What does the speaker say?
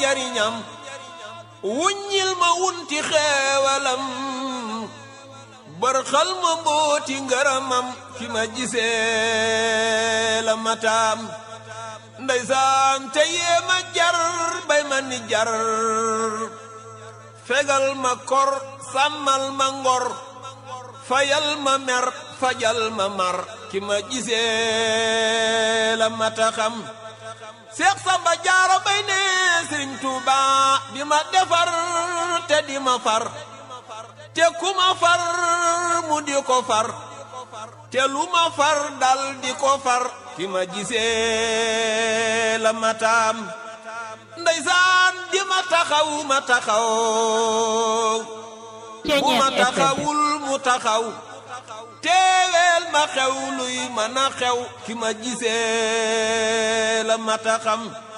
njariñam wuññil ma wunti xeewalam bërxal ma mbooti ngërëmam fi ma gisee la mataam ndeysaan te yee ma jar bay ma ni jar fegal ma kor sàmmal ma ngor fayal ma mer fajal ma mar ki ma gisee la mata xam Seex Samba Jaara bay ne Sëriñ Tuuba di ma defar te di ma far te ku ma far mu di ko far te lu ma far dal di ko far ki ma gisee la mataam ndeysaan di ma taxaw ma taxaw bu ma taxawul mu taxaw teeweel ma xew luy mën a xew ki ma gisee la mata xam